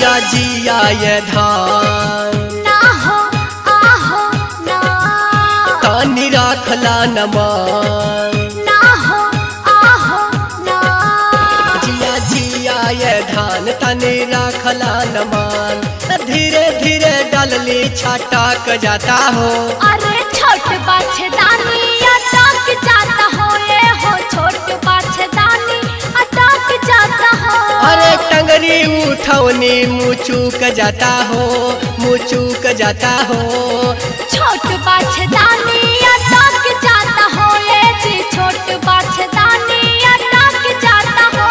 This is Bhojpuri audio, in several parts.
जिया जिया ये धान ना हो आहो ना तानी राखला नमान ना हो आहो ना जिया जिया ये धान तनी राखला नमान धीरे धीरे डलली छटक जाता हो अरे छोट बाछदानी अटक जाता हो ये हो छोट बाछदानी अटक जाता हो अरे टंगरी उठौनी मुचुक जाता हो मुचुक जाता हो छोट बाछदानी अटक जाता हो ये जी छोट बाछदानी अटक जाता हो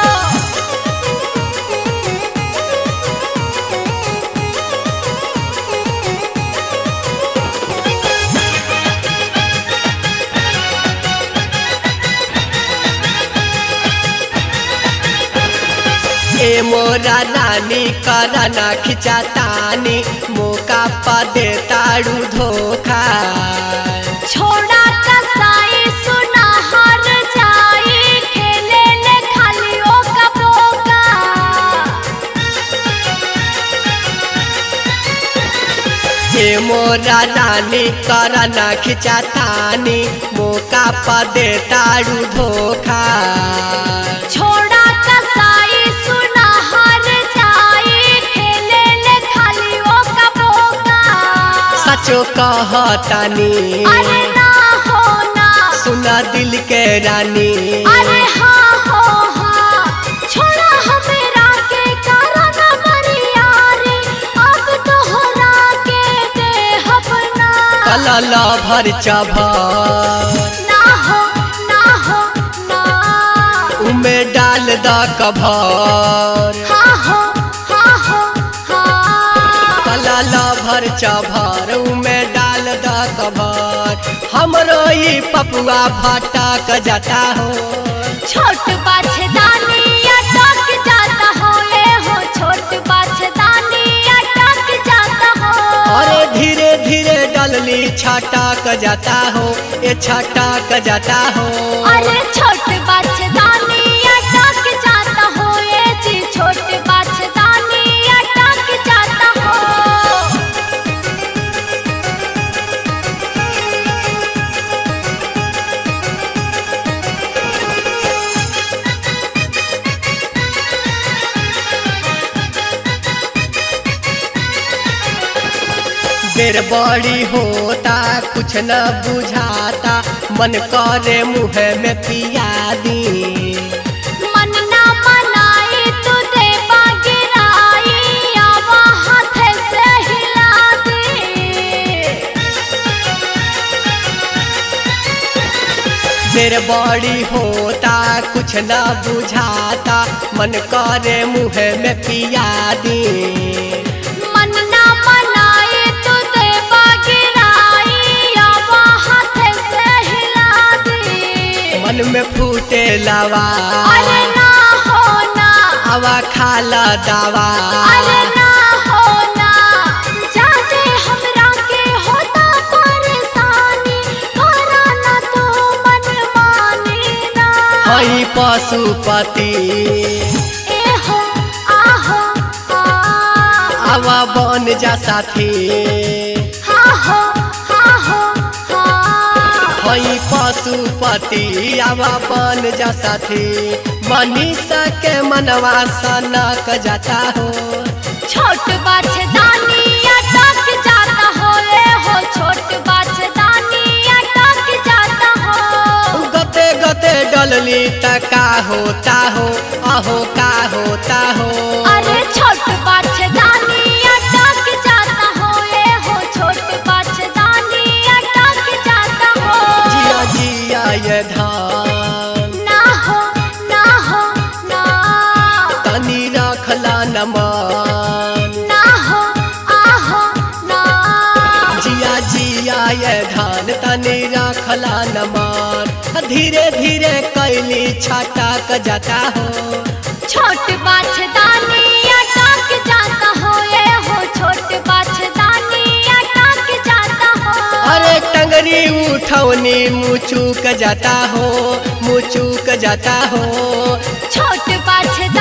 ए मोरा रानी कराना खिंचातानी मौका पा दे ताड़ू धोखा छोड़ा कसाई सुना हर जाई खेले ले खाली ओ का बोका ए मोरा रानी कराना खिंचातानी मौका पा दे ताड़ू धोखा छोड़ा कसाई सुना हर जाई खेले ले खाली ओ का बोका सचो कहतानी अरे ना हो ना सुना दिल के रानी अरे हाँ हो हाँ छोड़ा हमेरा के कारण मरियारी अब तोहरा के दे अपना कलला भर चभर ना हो ना हो ना उमे डाल द कभर हाँ हो हाँ हो हाँ कलला भर चभर उमे डाल द कभर हमरो ई पपुआ भटक जाता हो छोट बाछदानी अटक जाता हो ये हो छोट बाछदानी अटक जाता हो अरे धीरे धीरे डलली छटक जाता हो ये छटक जाता हो अरे छोट बाछदानी अटक जाता हो ये जी छोट बाछदानी अटक जाता हो देर बड़ी होता कुछ न बुझाता मन करे मुँह में पिया दी मन ना मनाई तू दे गिराई आवा हाथ से हिला दे देर बड़ी होता कुछ न बुझाता मन करे मुँह में पिया दी मन ना मनाई तू दे गिराई आवा हाथ से हिला दे मन में फूटे लवा अरे ना हो ना हवा खाला दवा अरे ना हो ना जाने हमरा के होता परेशानी करा ना तू मन मानी ना हई पशुपति ए हो आहो आ हवा बन जा साथी हा हो हा हो हा हई पशुपति आवा बन जा साथी मनीषा के मनवा सनक जाता हो छोट बाछदानी अटक जाता हो ए हो छोट बाछदानी अटक जाता हो गते गते डलली त का होता हो अहो का होता हो अरे छोट बाछदानी अटक जाता हो ए हो छोट बाछदानी अटक जाता हो जिया जिया ये धान ना हो ना हो ना तनी रखला नमान ना हो आहो ना जिया जिया ये धान तनी रखला नमान धीरे धीरे कैली छटक जाता हो छोट बाछदानी अटक जाता हो ए हो छोट बाछदानी अटक जाता हो अरे टंगरी उठौनी मुचुक जाता हो मुचुक जाता हो छोट बाछदानी